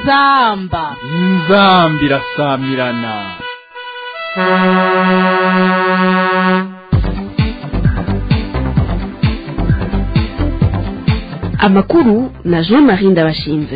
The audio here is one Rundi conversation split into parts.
inzamba inzambi irasamirana amakuru na jean marie ndabashinze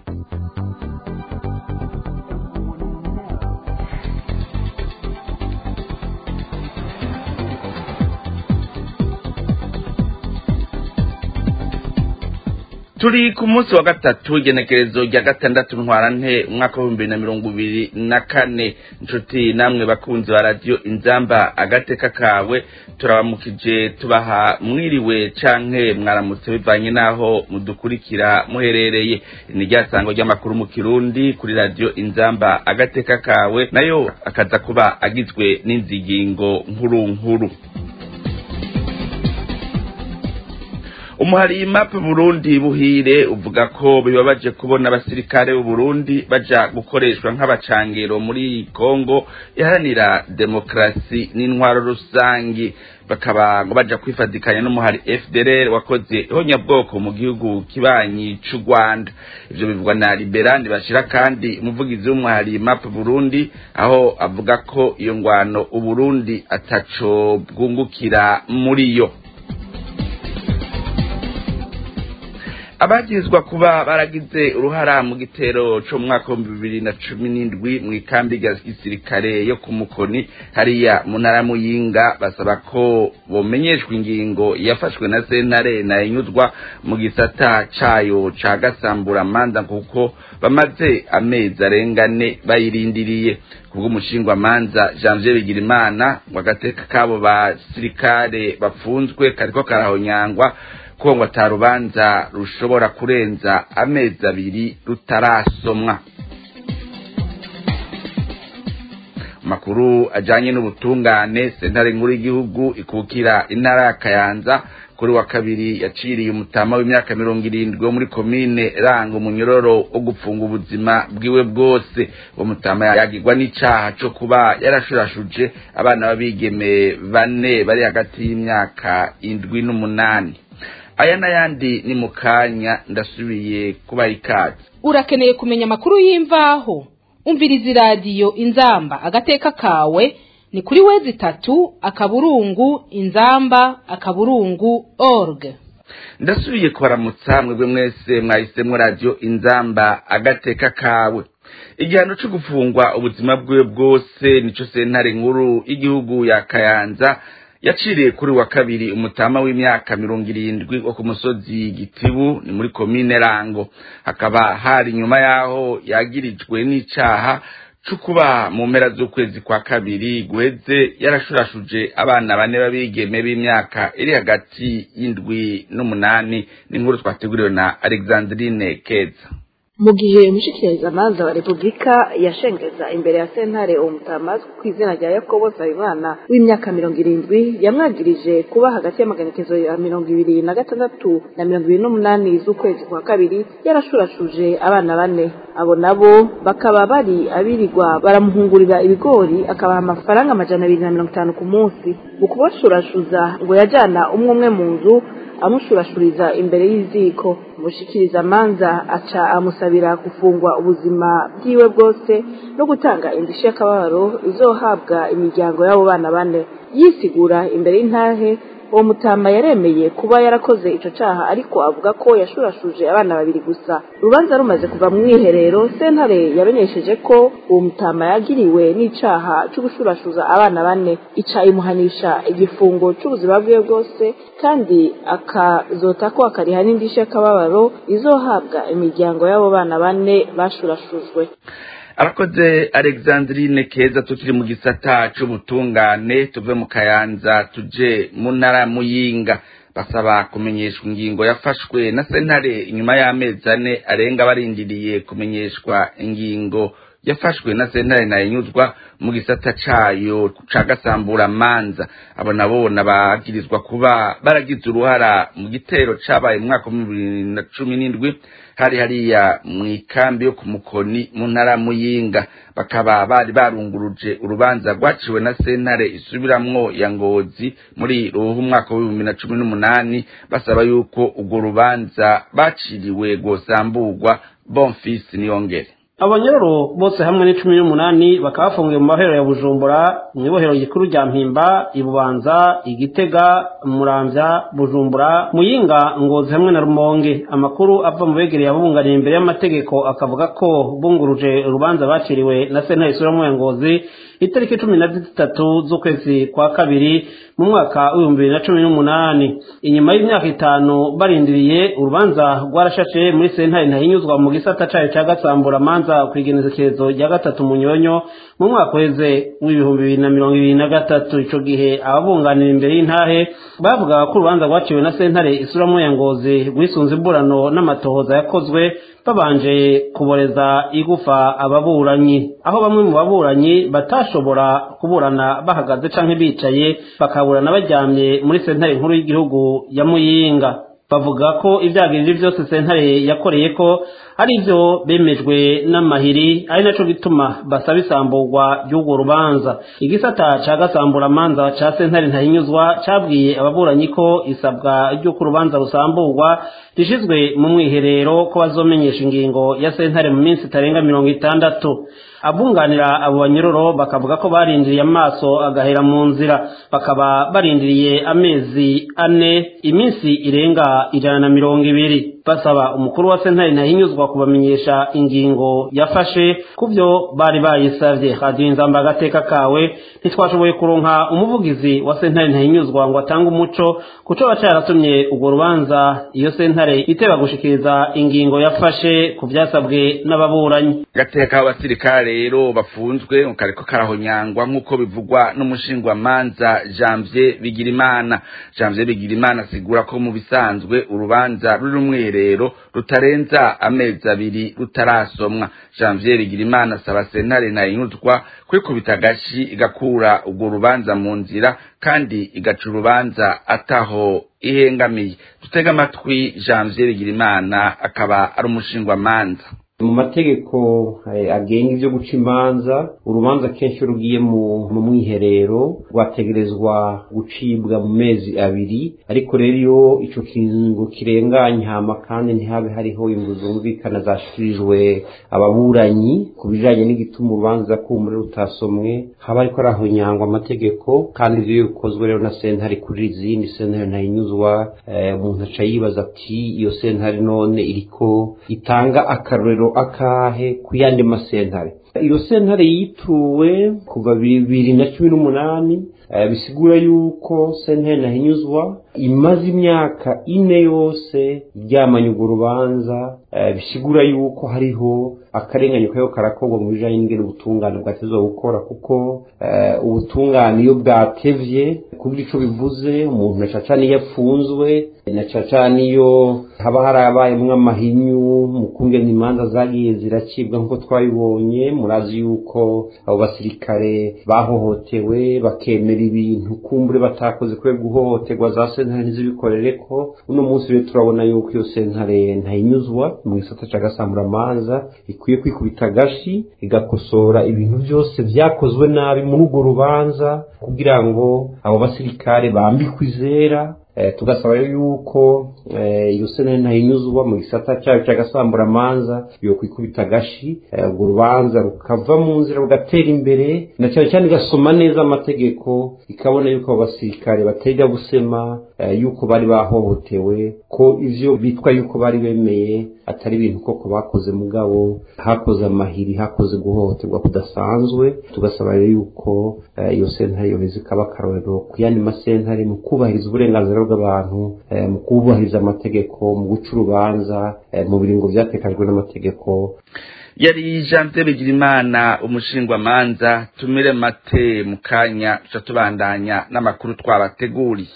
turi ku munsi wa gatatu igenekerezo rya gatandatu ntwarante umwaka w'ibihumbi bibiri na mirongo ibiri na kane inshuti namwe bakunzi ba radiyo inzamba agateka kawe turabamukije tubaha mwiriwe canke mwaramutse bivanye n'aho mudukurikira muherereye ni rya sango ry'amakuru mu kirundi kuri radiyo inzamba agateka kawe nayo akaza kuba agizwe n'inzigingo nkuru nkuru umuhari mapu burundi buhire uvuga ko bibabaje kubona abasirikare b'u Burundi baja gukoreshwa nk'abacangero muri Kongo iharanira demokarasi n'intwaro rusangi bakaba ngo baja kwifadikanya n'umuhari FDLR wakoze ihonyabwoko mu gihugu kibanyi c'u Rwanda ivyo bivugwa na Liberandi bashira kandi umuvugizi w'umuhari mapu Burundi aho avuga ko iyo ngwano u Burundi ataco bwungukira muri yo abagirizwa kuba baragize uruhara mu gitero co mu mwaka w'ibihumbi bibiri na cumi n'indwi mu ikambi rya gisirikare yo ku mukoni hariya mu ntara muyinga basaba ko bomenyeshwa ingingo yafashwe na sentare nayinyuzwa mu gisata cayo ca gasamburamanza kuko bamaze amezi arengane bayirindiriye kubw'umushingwamanza janvier bigirimana ngo agateka k'abo basirikare bapfunzwe kariko karahonyangwa ko ngo atarubanza rushobora kurenza amezi abiri rutarasomwa amakuru ajanye n'ubutungane sentare nkuru y'igihugu ikukira intara ya kayanza kuri wa kabiri yaciriye umutama w'imyaka mirongo irindwi wo muri komine ranga umunyororo wo gupfunga ubuzima bwiwe bwose uwo mutama yagirwa n'icaha co kuba yarashurashuje abana b'abigeme bane bari hagati y'imyaka indwi n'umunani aya n'ayandi ni mu kanya ndasubiye kubaha ikaze urakeneye kumenya amakuru y'imvaho umviriza iradiyo inzamba agateka kawe ni kuri wezi itatu akaburungu inzamba akaburungu org ndasubiye kubaramutsa mwebwe mwese mwahisemo radiyo inzamba agateka kawe igihano cyo gufungwa ubuzima bwiwe bwose nico sentare nkuru y'igihugu ya kayanza yaciriye kuri wa kabiri umutama w'imyaka mirongo irindwi wo ku musozi gitibu ni muri komine rango hakaba hari nyuma y'aho yagirijwe n'icaha co kuba mu mpera z'ukwezi kwa kabiri guheze yarashurashuje abana bane b'abigeme b'imyaka iri hagati y'indwi n'umunani n'inkuru twateguriwe na alexandrine keza mu gihe umushikirizamanza wa repubulika yashengeza imbere ya sentare uwo mutamazi ku izina rya yakobo nsabimana w'imyaka mirongo irindwi yamwagirije kuba hagati y'amagenekezo ya mirongo ibiri na gatandatu na mirongo ibiri n'umunani z'ukwezi kwa kabiri yarashurashuje abana bane abo nabo bakaba bari abirirwa baramuhungurira ibigori akabaha amafaranga amajana abiri na mirongo itanu ku munsi mu kubashurashuza ngo yajyana umwe umwe mu nzu amushurashuriza imbere y'iziko umushikirizamanza aca amusabira gufungwa ubuzima bwiwe bwose no gutanga indishyi y'akababaro izohabwa imiryango y'abo bana bane yisigura imbere y'intahe uwo mutama yaremeye kuba yarakoze ico caha ariko avuga ko yashurashuje abana babiri gusa urubanza rumaze kuva mu mwiherero sentare yamenyesheje ko uwo mutama yagiriwe n'icaha co gushurashuza abana bane ica imuhanisha igifungo c'ubuzima bwiwe bwose kandi akazota ko akariha n'indishyi y'akababaro izohabwa imiryango y'abo bana bane bashurashujwe arakoze alexandrine keza tukiri mu gisata c'ubutungane tuve mu kayanza tuje mu ntara muyinga basaba kumenyeshwa ingingo yafashwe na sentare inyuma y'amezi ane arenga barindiriye kumenyeshwa ingingo yafashwe na sentare nayinyuzwa mu gisata cayo ca gasamburamanza abo nabo nabagirizwa kuba baragize uruhara mu gitero cabaye mu mwaka wa bibiri na cumi n'indwi hari hariya mu ikambi yo ku mukoni mu ntara muyinga bakaba bari barunguruje urubanza rwaciwe na sentare isubiramwo ya ngozi muri ruhu umwaka w'ibihumbi na cumi n'umunani basaba yuko urwo rubanza baciriwe rwosamburwa bonfisi niyongere abanyororo bose hamwe ni cumi n'umunani bakaba bafungiwe mu mahero ya bujumbura mu ibohero rikuru rya mpimba ibubanza igitega muramvya bujumbura muyinga ngozi hamwe na rumonge amakuru ava mu begereye ababunganiye imbere y'amategeko akavuga ko bunguruje urubanza baciriwe na sentare isura ya ngozi itariki cumi na zitatu z'ukwezi kwa kabiri mu mwaka w'ibihumbi bibiri na cumi n'umunani inyuma y'imyaka itanu barindiriye urubanza rwarashashe muri sentare ntahinyuzwa mu gisata cayo ca gasambura manza ku igenekerezo rya gatatu mu nyonyo mu mwaka uheze w'ibihumbi bibiri na mirongo ibiri na gatatu ico gihe ababunganira imbere y'intahe bavuga ko urubanza rwaciwe na sentare isura ya ngozi rwisunze imburano n'amatohoza yakozwe babanje kuboreza igufa ababuranyi aho bamwe mu baburanyi batashobora kuburana bahagaze canke bicaye bakaburana baryamye muri sentare nkuru y'igihugu ya muyinga bavuga ko ivyagirije vyose sentare yakoreye ko ari ivyo bemejwe n'amahiri ari naco gituma basaba isamburwa ry'urwo rubanza igisata ca gasamburamanza ca sentare ntahinyuzwa cabwiye ababuranyi ko isabwa ry'uko urubanza rusamburwa rishizwe mu mwiherero ko bazomenyesha ingingo ya sentare mu minsi itarenga mirongo itandatu abunganira abo banyororo bakavuga ko barindiriye amaso agahera mu nzira bakaba barindiriye amezi ane iminsi irenga ijana na mirongo ibiri basaba umukuru wa sentare ntahinyuzwa kubamenyesha ingingo yafashe ku byo bari bayisavye radiyo inzamba agateka kawe ntitwashoboye kuronka umuvugizi wa sentare ntahinyuzwa ngo atange umuco kuco baca yaratumye urwo rubanza iyo sentare iteba gushikiriza ingingo yafashe ku vyasabwe n'ababuranyi gateka abasirikare rero bafunzwe kariko karahonyangwa nk'uko bivugwa n'umushingwamanza janvier bigirimana janvier bigirimana asigura ko mu bisanzwe urubanza ruri umwiherero rutarenza amezi abiri rutarasomwa janvier bigirimana asaba sentare ntayinyuzwa kwikubita agashi igakura urwo rubanza mu nzira kandi igaca urubanza ataho ihengamiye dutega amatwi janvier bigirimana akaba ari umushingwamanza mu mategeko agenga ibyo guca imanza urubanza kenshi rugiye mu mwiherero rwategerezwa gucibwa mu mezi abiri ariko rero iyo icyo kingo kirenganye hama kandi ntihabe hariho ingo zumvikana zashikirijwe ababuranyi ku bijanye n'igituma urubanza kumure rutasomwe haba ariko arahonyangwa amategeko kandi ivyo bikozwe rero na sentare kuri izindi sentare ntayinyuzwa umuntu aca yibaza ati iyo sentare none iriko itanga akarorero akahe ku yandi masentare iyo sentare yituwe kuva bibiri na cumi n'umunani bisigura yuko sentare nahinyuzwa imaze imyaka ine yose ryamanye urwo rubanza bisigura yuko hariho akarengane kariho karakorwa mu bijanye n'ingene ubutungane bwatezwa gukora kuko ubutungane iyo bwatevye kubwo ico bivuze umuntu na caca niyo apfunzwe na caca niyo haba harabayemwo amahinyu mu kungena imanza zagiye ziracibwa nk'uko twabibonye murazi yuko abo basirikare bahohotewe bakemera ibintu kumbure batakoze kubera guhohoterwa za sentare ntizibikorere ko uno munsi rero turabona yuko iyo sentare ntayinyuzwa mu gisata ca gasamburamanza ikwiye kwikubita agashi igakosora ibintu byose vyakozwe nabi muri urwo rubanza kugira ngo abo basirikare bambikwe izera tugasaba rero yuko iyo sentare ntayinyuzwa mu gisata cyayo cy'agasamburamanza yo kwikubita agashi urwo rubanza rukava mu nzira rugatera imbere na cyane cyane igasoma neza amategeko ikabona yuko abo basirikare batega gusema yuko bari bahohotewe ko ivyo bitwa yuko bari bemeye atari ibintu koko bakoze mugabo hakoze amahiri hakoze guhohoterwa kudasanzwe tugasaba rero yuko iyo sentare yoheza ikaba akarorero ku yandi masentare mu kubahiriza uburenganzira bw'abantu mu kubahiriza amategeko mu guca urubanza mu biringo vyatekajwe n'amategeko yari janvier bigirimana umushingwamanza tumire mate mu kanya tuca tubandanya n'amakuru twabateguriye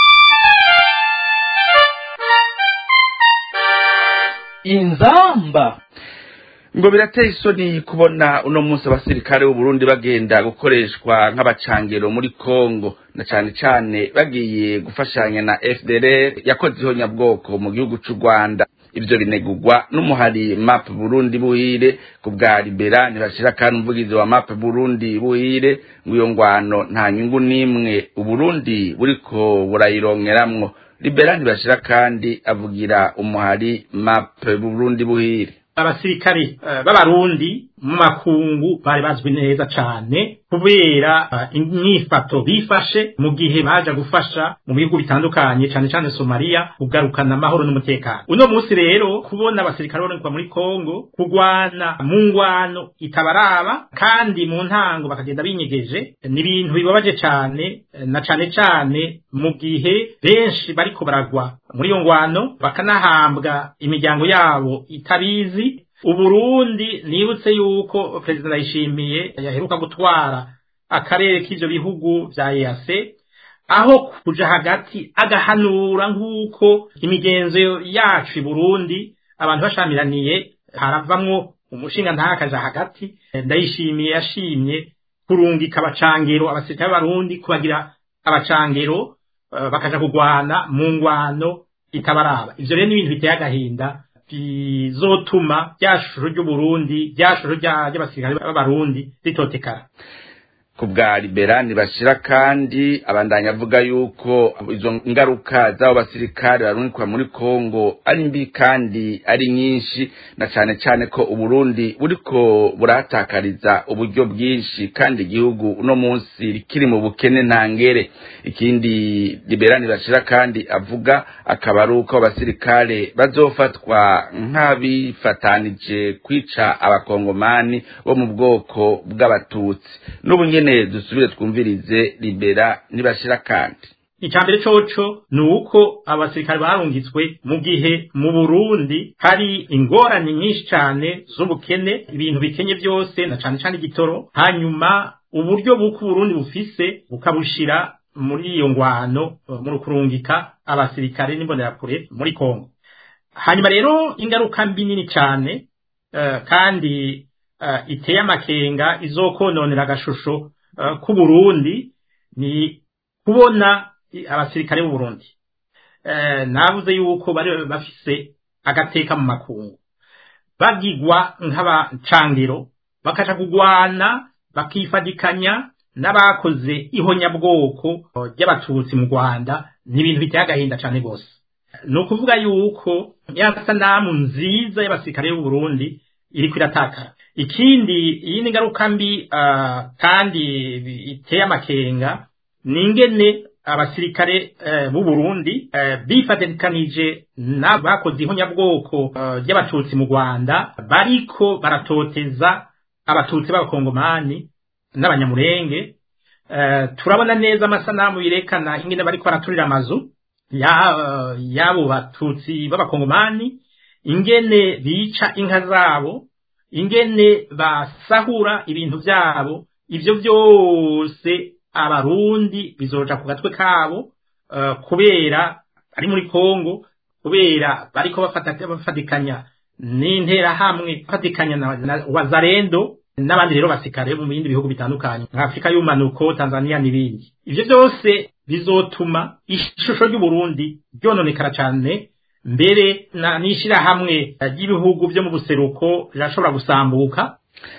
inzamba ngo birateye isoni kubona uno munsi abasirikare b'uburundi bagenda gukoreshwa nk'abacangero muri congo na cane cane bagiye gufashanya na fdr yakoze ihonyabwoko mu gihugu c'u rwanda ivyo binegurwa n'umuhari map burundi buhire ku bwa libera ntibashira kandi umuvugizi wa map burundi buhire ngo iyo ngwano nta nyungu n'imwe uburundi buriko burayironkeramwo libera ntibashira kandi avugira umuhari map burundi buhire abasirikare eh, b'abarundi mu makungu bari bazwi neza cane kubera eh, imyifato bifashe mu gihe baja gufasha mu bihugu bitandukanye cane cane Somalia kugarukana amahoro n'umutekano uno munsi rero kubona abasirikare baboneka muri Kongo kugwana mu ngwano itabaraba kandi mu ntango bakagenda binyegeje ni ibintu bibabaje cane eh, na cane cane mu gihe benshi bariko baragwa muri iyo ngwano bakanahambwa imiryango yabo itabizi uburundi nibutse yuko perezida ndayishimiye yaheruka gutwara akarere k'ivyo bihugu vya EAC aho kuja hagati agahanura nk'uko imigenzo yacu i Burundi abantu bashamiraniye haravamwo umushinga ntakaja hagati ndayishimiye yashimye kurungika abacangero abasirikare b'abarundi kubagira abacangero eh, bakaja kugwana mu ngwano itabaraba ivyo rero ni ibintu biteye agahinda bizotuma rya shusho ry'uburundi rya shusho rya- ry'abasirikare b'abarundi ritotekara ku bwa liberani bashira kandi abandanya avuga yuko izo ngaruka z'abo basirikare barungikwa muri kongo ari mbi kandi ari nyinshi na cane cane ko uburundi buriko burahatakariza uburyo bwinshi kandi igihugu uno munsi kiri mu bukene ntangere ikindi liberani bashira kandi avuga akaba ari uko abasirikare bazofatwa nk'abifatanije kwica abakongomani bo mu bwoko bw'abatutsi n'ubu nyene dusubire twumvirize libera nibashira kandi icambere coco ni uko abasirikare barungitswe mu gihe mu burundi hari ingorane nyinshi cane z'ubukene ibintu bikenye byose na cane cane igitoro hanyuma uburyo buko uburundi bufise bukabushira muri iyo ngwano eh, muri kurungika abasirikare n'imbonerakure muri kongo hanyuma rero ingaruka mbi nini cane eh, kandi eh, iteye amakenga izokononera agashusho eh, k'uburundi ni kubona i- abasirikare b'u Burundi eh navuze yuko bari bafise agateka mu makungu bagigwa nk'abacangiro bakaja kugwana bakifadikanya n'abakoze ihonyabwoko ry'abatutsi mu Rwanda ni ibintu biteye agahinda cane gose ni ukuvuga yuko ya sanamu nziza y'abasirikare b'u Burundi iriko iratakara ikindi iyindi ngaruka mbi ah, kandi iteye amakenga ni ingene abasirikare eh, b'u Burundi eh, bifatikanije n'abakoze ihonyabwoko eh, ry'abatutsi mu Rwanda bariko baratoteza abatutsi b'abakongomani n'abanyamurenge eh, turabona neza amasanamu yerekana ingene bariko baraturira amazu ya- y'abo batutsi b'abakongomani ingene bica inka zabo ingene basahura ibintu vyabo ivyo vyose abarundi bizoja ku gatwe kabo eh, kubera ari muri Kongo kubera bariko bafata bafatikanya n'interahamwe bafatikanya na, na wazarendo n'abandi rero basikare mu bindi bihugu bitandukanye nka Afrika y'umanuko Tanzania n'ibindi ivyo byose bizotuma ishusho ry'Uburundi ryononekara cane mbere na n'ishirahamwe ry'ibihugu byo mu buseruko rirashobora gusambuka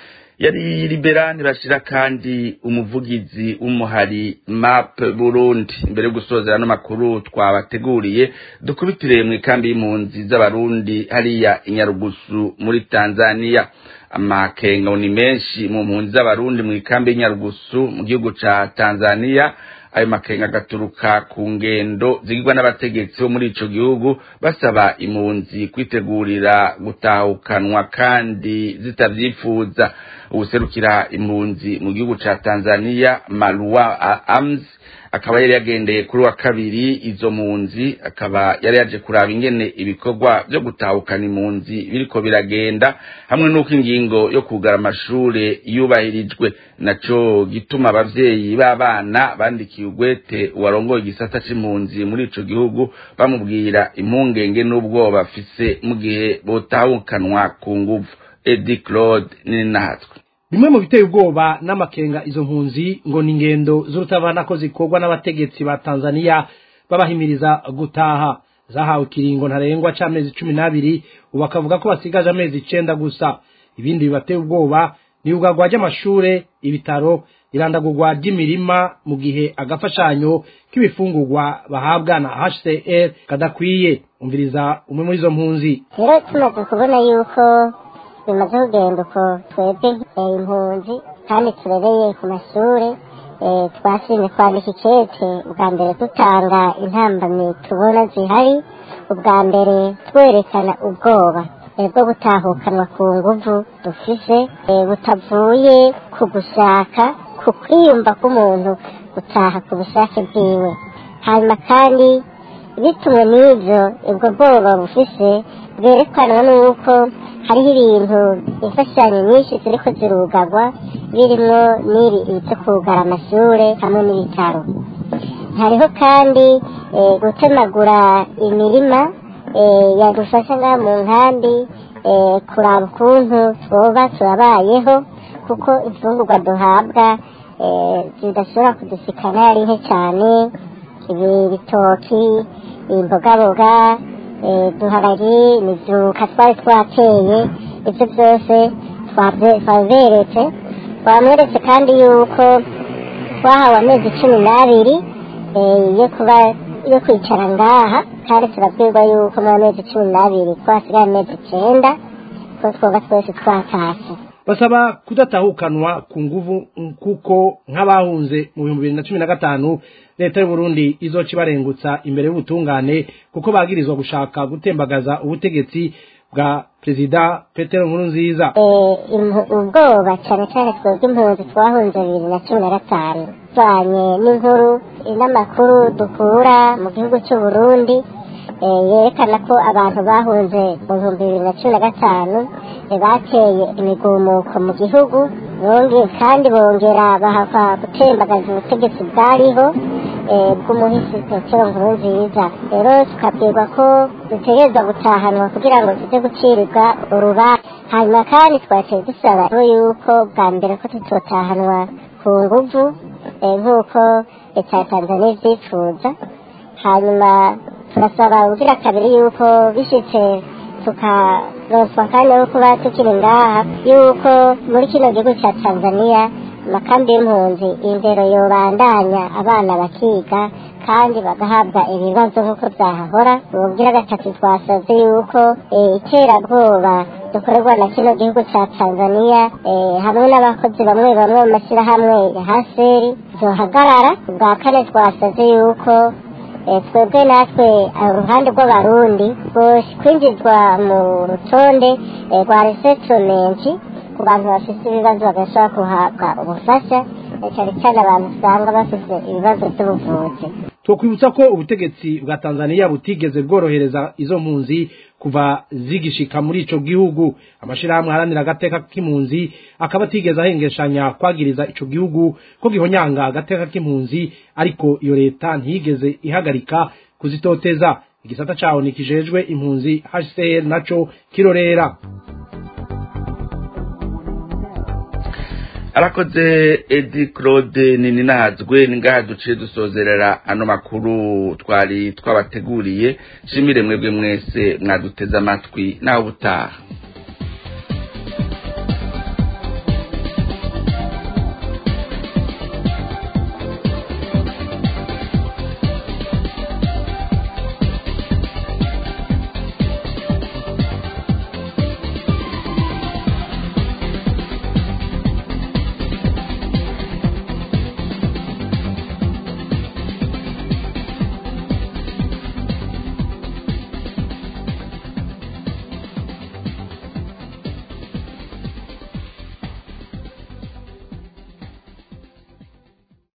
yari liberani bashira kandi umuvugizi w'umuhari map burundi mbere yo gusozera ano makuru twabateguriye dukubitire mu ikambi y'impunzi z'abarundi hariya inyarugusu muri tanzania amakenga ni menshi mu mpunzi z'abarundi mu ikambi y'inyarugusu mu gihugu ca tanzania ayo makenga agaturuka ku ngendo zigirwa n'abategetsi bo muri ico gihugu basaba impunzi kwitegurira gutahukanwa kandi zitavyifuza ubuserukira impunzi mu gihugu ca Tanzania Marwa Ams akaba yari yagendeye kuri wa kabiri izo mpunzi akaba yari yaje kuraba ingene ibikorwa byo gutahukana impunzi biriko biragenda hamwe n'uko ingingo yo kugara amashure yubahirijwe naco gituma abavyeyi b'abana bandikiye ugwete uwarongoye igisata c'impunzi muri ico gihugu bamubwira impungenge n'ubwoba bafise mu gihe botahukanwa ku nguvu Eddie Claude Ninatwe bimwe mu biteye ubwoba n'amakenga izo mpunzi ngo ni ingendo z'urutabana ko zikorwa n'abategetsi ba tanzania babahimiriza gutaha zahawe ikiringo ntarengwa c'amezi cumi n'abiri ubu bakavuga ko basigaje amezi icenda gusa ibindi bibateye ubwoba ni ubwagwa ry'amashure ibitaro irandagurwa ry'imirima mu gihe agafashanyo k'ibifungurwa bahabwa na hcr kadakwiye umviriza umwe muri izo mpunzi rero tumaze kubona yuko bimaze kugenda uko twebwe impunzi kandi turereye ku mashuri twashimye kwandika ikete ubwa mbere dutanga intambamyi tubona zihari ubwa mbere twerekana ubwoba bwo gutahukanwa ku nguvu dufise butavuye ku gushaka ku kwiyumva k'umuntu gutaha ku bushake bwiwe hanyuma kandi bitumwe n'ibyo ubwo bwoba bufise bwerekanwa n'uko hariho ibintu imfashanyo nyinshi ziriko zirugagwa birimo n'iri byo kugara amashuri hamwe n'ibitaro hariho kandi gutemagura imirima yadufasha ngaha mu nkambi kuraba ukuntu twoba turabayeho kuko imfungurwa duhabwa zidashobora kudusikana ari nke cyane ibi bitoki imbogaboga duharari imizuka twari twateye ibyo byose twaberetse twamweretse kandi yuko twahawe amezi cumi n'abiri yo kuba yo kwicara ngaha kandi turabwirwa yuko mu mezi cumi n'abiri twasigaye amezi icyenda ko twoba twese twatashye basaba kudatahukanwa ku nguvu kuko nk'abahunze mu bihumbi bibiri na cumi na gatanu leta y'u Burundi izoca ibarengutsa imbere y'ubutungane kuko bagirizwa gushaka gutembagaza ubutegetsi bwa perezida petero nkuru nziza ubwoba cyane cyane twebwe impunzi twahunze bibiri na cumi na gatanu tuvanye n'inkuru n'amakuru dukura mu gihugu cy'u Burundi yerekana ko abantu bahunze mu bihumbi bibiri na cumi na gatanu bateye imigumuko mu gihugu kandi bongera bahava gutembagaza ubutegetsi bwariho bw'umuhisi petero nkuru nziza rero tukabwirwa ko dutegerezwa gutahanwa kugira ngo tujye gucirirwa urubanza hanyuma kandi twaciye dusaba yuko bwa mbere ko tutotahanwa ku nguvu nk'uko leta ya tanzania ibyifuza hanyuma turasaba ubugira kabiri yuko bishyitse tukaronswa kandi no kuba tukiri ngaha yuko muri kino gihugu cya tanzania amakambi y'impunzi indero yobandanya abana bakiga kandi bagahabwa ibibazo nk'uko byahahora ububwira gatatu twasaze yuko iterabwoba dukorerwa na kino gihugu cya tanzania hamwe n'abakozi bamwe bamwe mu mashyirahamwe ya haseri zohagarara ubwa kane twasaze yuko twebwe natwe uruhande rw'abarundi kwinjizwa mu rutonde rwa resetimenti ku bantu bafite ibibazo bagashobora guhabwa ubufasha cyane cyane abantu usanga bafite ibibazo by'ubuvuzi twokwibutsa ko ubutegetsi bwa tanzania butigeze bworohereza izo mpunzi kuva zigishika muri ico gihugu amashirahamwe aharanira agateka k'impunzi akaba atigeze ahengeshanya kwagiriza ico gihugu ko gihonyanga agateka k'impunzi ariko iyo leta ntiyigeze ihagarika kuzitoteza igisata caho nikijejwe impunzi hcr naco kirorera arakoze edi claude nini nahazwe ni ngaha duciye dusozerera ano makuru twari twabateguriye shimire mwebwe mwese mwaduteze amatwi naho ubutaha